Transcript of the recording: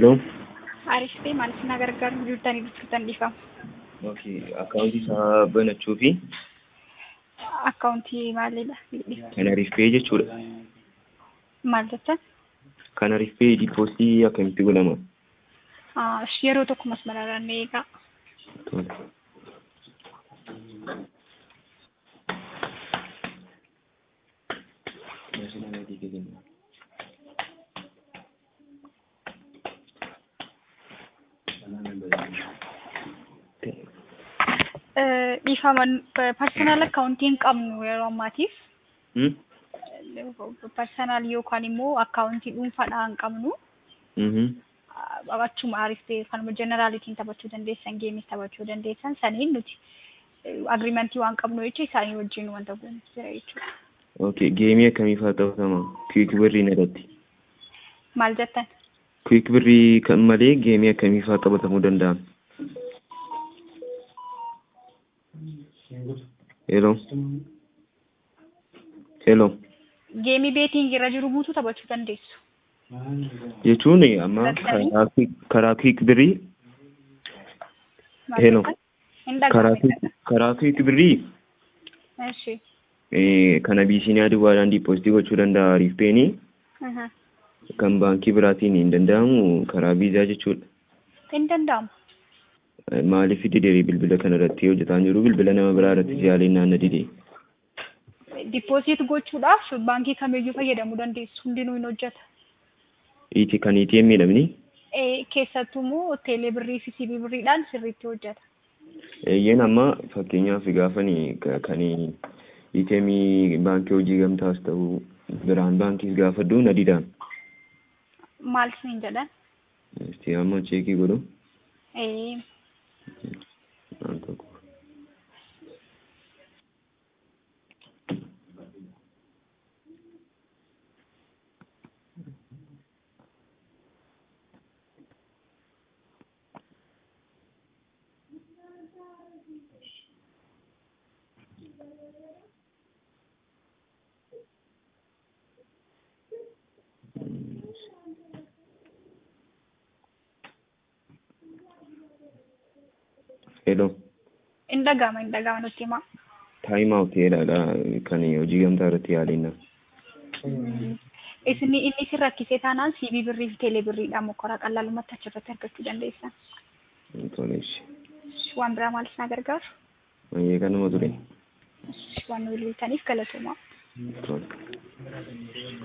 Hello. Aariif ta'e maal isin gargaaru jirtanii biqiltan dhiifama. Okay. Akkaawuntii isaa banachuu fi Akkaawuntii maalidha? kan ariifee jechuudha. Maal jettan? Kan ariifee diipoozitii akkamitti godhama? Ah, Yeroo tokko masmararaan eegaa. Tole. Dhiifama parsonaal akkaawuntii hin qabnu yeroo ammaatiif. Hmm? Parsonaal yookaan immoo akkaawuntii dhuunfaadhaa hin qabnu. Mhm. Achuma aariif ta'e kanuma jeneraalitiin taphachuu dandeessan, geemis taphachuu dandeessan saniin nuti agriimentii waan qabnu jecha isaanii wajjin wanta goonu jira jechuudha. Okay. Geemii akkamii fa'aa taphatama? Kwiik birriin irratti. Maal jettan? Kwiik birrii kan malee geemii akkamii fa'aa taphatamuu danda'an? Hello. Hello. Geemii beetiin irra jiru guutuu taphachuu dandeessu. Jechuun amma karaa Quick- karaa kwiik birrii Maal Hello. jettan? Hin karaa dhaga'amne. Quick- karaa kwiik birrii Eshi. eh, kan abiisiiniyaa duwwaadhaan diipoozitii gochuu danda'a ariifpeenii Aha. kan baankii biraatiin hin danda'amu karaa viizaa jechuudha. Hin danda'amu. Eh, Maaliif didee bilbila kana irratti hojjetaa jiru bilbila nama biraa irratti siyaaliin naanna didee. Dippooziit gochuudhaaf baankii kamiyyuu fayyadamuu dandeessu. Hundinuu hin hojjeta. Iti kan ATM miidhamni Eh, Keessattuu immoo teelee birrii fi siibii birriidhaan sirriitti hojjeta. eeyyeen amma fakkeenyaaf gaafani kan ATM baankii hojii gamtaas ta'uu biraan baankiis gaafadhu na didaan. Maal isin jedhan? Isti amma cheekii godhu. Eh, Waan tokko. Hello. Hin dhaga'ama hin dhaga'ama nutti himaa. Time out jedhaadha kan hojii gamtaa irratti yaaliina. Isin inni isin rakkisee taanaan siibii birrii fi teelee birriidhaan mokoraa qallalumatti achirratti argachuu dandeessan. Toleeshi. Waan biraa maal isin gargaaru? Mayyee kanuma ture. Waan nu bilbiltaniif galatoomaa. Tole.